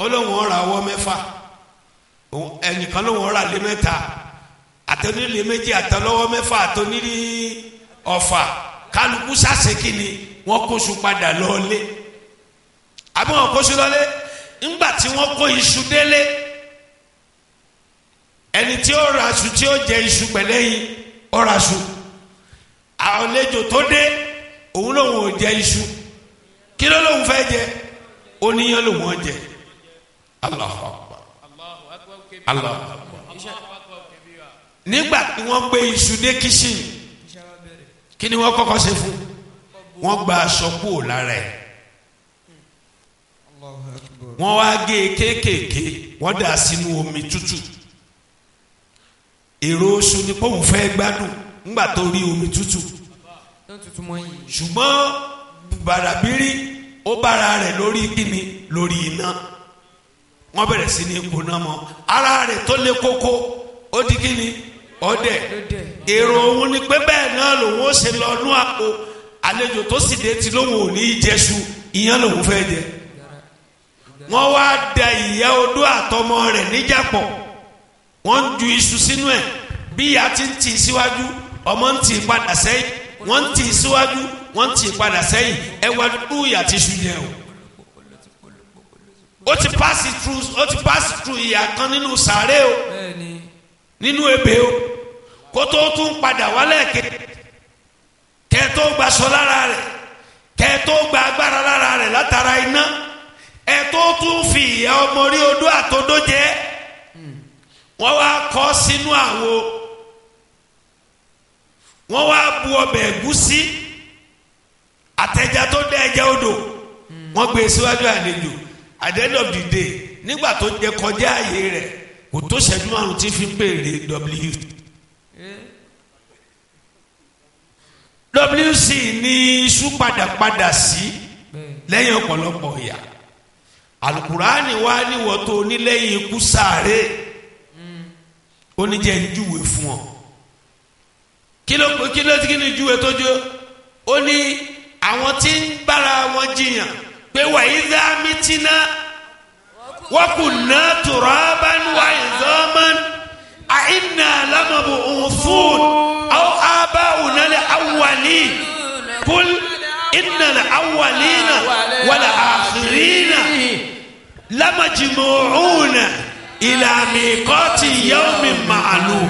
lóun ọ̀rà ọwọ́ mẹ́fà ẹnìkan lóun ọ̀rà lé mẹ́ta àtẹnulè méjì àtẹlọ́wọ́ mẹ́fà àtẹnulè ọ̀fà kálukú sàṣekì ni wọ́n kóṣù padà lọ́ọ́lé àbí wọ́n kóṣù lọ́lé ńgbà tí wọ́n kó iṣu délé ẹni tí ó ra aṣù tí ó jẹ iṣu pẹ̀lẹ́yìn ó ra aṣù àlejò tó dé òun lòun ò jẹ iṣu kí ló lòun fẹ́ jẹ oníyan lòun ò jẹ Allahu Akbar Allahu Akbar nígbà tí wọ́n gbé iṣu dé kíṣìn kí ni wọ́n kọ́kọ́ ṣe fún wọ́n gba aṣọ kúrò lára ẹ̀ wọ́n wá gé e kéékèèké wọ́n dà sínú omi tútù èrò oṣù ni pọ́ùn fẹ́ gbádùn ńgbà tó rí omi tútù ṣùgbọ́n bàràbírí ó bára rẹ̀ lórí kíni lórí iná wọ́n bẹ̀rẹ̀ sí ní gbóná mọ́ ara rẹ̀ tó lé kókó ó di kíni ọdẹ èrò òun ni pé bẹ́ẹ̀ náà lòun ó ṣe lọ nú àpò àlejò tó sì dé ti lóun ò ní í jẹṣu ìyẹn lòun fẹ́ jẹ wọ́n wá da ìyá odó àtọmọ rẹ̀ níjàpọ̀ wọ́n ń ju iṣu sínú ẹ̀ bí ìyá ti ń tì í síwájú ọmọ ń tì í padà sẹ́yìn wọ́n ń tì í síwájú wọ́n ń tì í padà sẹ́yìn ẹ wá dúdú ìyá ti ṣu yẹ o. ó ti pass through ó ti pass through ìyá kan nínú sàárè o nínú ebè o kó tó tún padà wálẹ̀ ké kẹ́ tó gbaṣọ lára rẹ̀ kẹ́ tó gba agbára lára rẹ̀ látara iná ẹ tó tún fi ìyá ọmọ rí odó àtodó jẹ wọ́n wá kọ sínú àwo wọ́n wá bu ọbẹ̀ ẹ̀gúsí àtẹjà tó dẹ ẹja odò wọ́n gbé e síwájú àlejò at the end of the day nígbà tó jẹ kọjá ààyè rẹ̀ kò tó ṣẹ́jú márùn tí fi ń pèrè w wc ní iṣu padàpadà sí lẹ́yìn ọ̀pọ̀lọpọ̀ ìyà alukurani wa ni wọ́n tó onílẹ̀yìn ikú sáré oníjẹ́ njúwe fún ọ kí ló kí ló kí ni júwe tó jó ó ní àwọn tí ń bára wọn jiyàn pé wàyí dá mítínà wọ́n kù ná turaban wa idhaman àìnà lámàbò òfún àwọn abáwùnà lè awwali kul inna lè awwalina wàlà àkhirina lamajmu'una ila miqati yawmin ma'lum.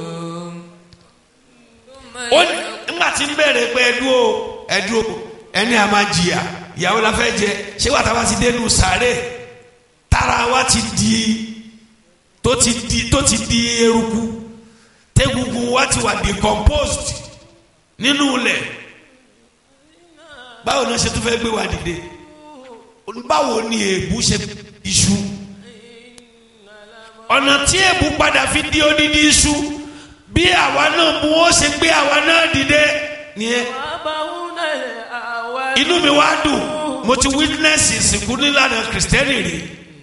ó nígbà tí ń bẹ̀rẹ̀ pé ẹdúró ẹdúró ẹni a máa jìyà ìyàwó la fẹ́ jẹ ṣé wàá tá a bá ti dénú sàárè tára wa ti di tó ti di tó ti di eruku tẹ́gungun wa ti wà decomposed nínú ilẹ̀ báwo ni wọ́n ṣe tún fẹ́ gbé wa dìde báwo ni èébú ṣe iṣu ọ̀nà tí èébú padà fi di odidi iṣu bí àwa náà mú ó ṣe gbé àwa náà dìde nìyẹn inú mi wá dùn mo ti witness ìsìnkú nílànà kìrìsìtẹ́nì rí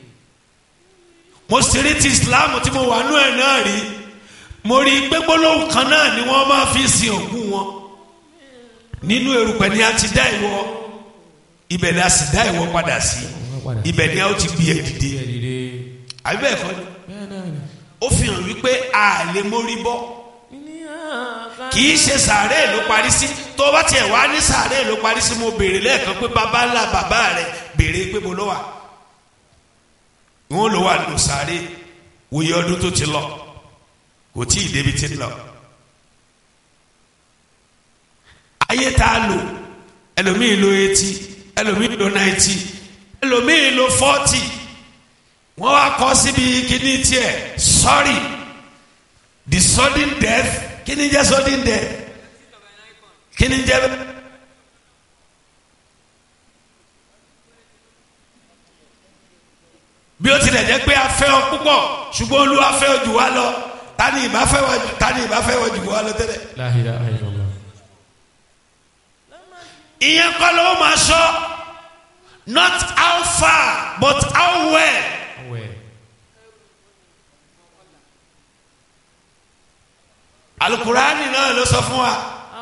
mo sì rí ti islam tí mo wà nú ẹ̀ náà rí mo rí gbégbólóhùn kan náà ni wọ́n máa fi sin òkú wọn nínú erùpẹ̀ ni a ti dá ìwọ ibẹ̀ ni a sì dá ìwọ padà sí ibẹ̀ ni a ó ti gbé ẹ dìde àbí bẹ́ẹ̀ kọ́ ni ó fi hàn wípé a lè mórí bọ́ kì í ṣe sàárè ló parí sí tó bá tiẹ̀ wá ní sàárè ló parí sí mo béèrè lẹ́ẹ̀kan pé bàbá ńlá bàbá rẹ̀ béèrè pé mo lọ wà wọn lọ wà nù sàárè wòye ọdún tó ti lọ kò tí ì débi ti lọ ayé tá a lò ẹlòmíì lo eighty ẹlòmíì lo ninety ẹlòmíì lo forty wọ́n wá kọ́ síbi kíní tiẹ̀ sorry the sudden death kíní jẹ́ sudden death kíní jẹ́ bí ó tilẹ̀ jẹ́ pé a fẹ́ ọ púpọ̀ ṣùgbọ́n Olúwa fẹ́ ọ jù wá lọ tani ìbá fẹ́ wọ jù tani ìbá fẹ́ wọ jù wá lọ tẹ́lẹ̀. La ilaha illallah. ìyẹn kọ́ ló máa sọ not how far but how well. Awẹ́. alukurani náà ló sọ fún wa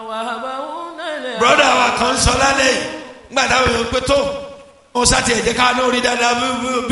broda wa kan sọ lálẹ́ yìí nígbà táwọn èèyàn pé tó ó sá tiẹ̀ jẹ́ ká lórí dáadáa bí- bí-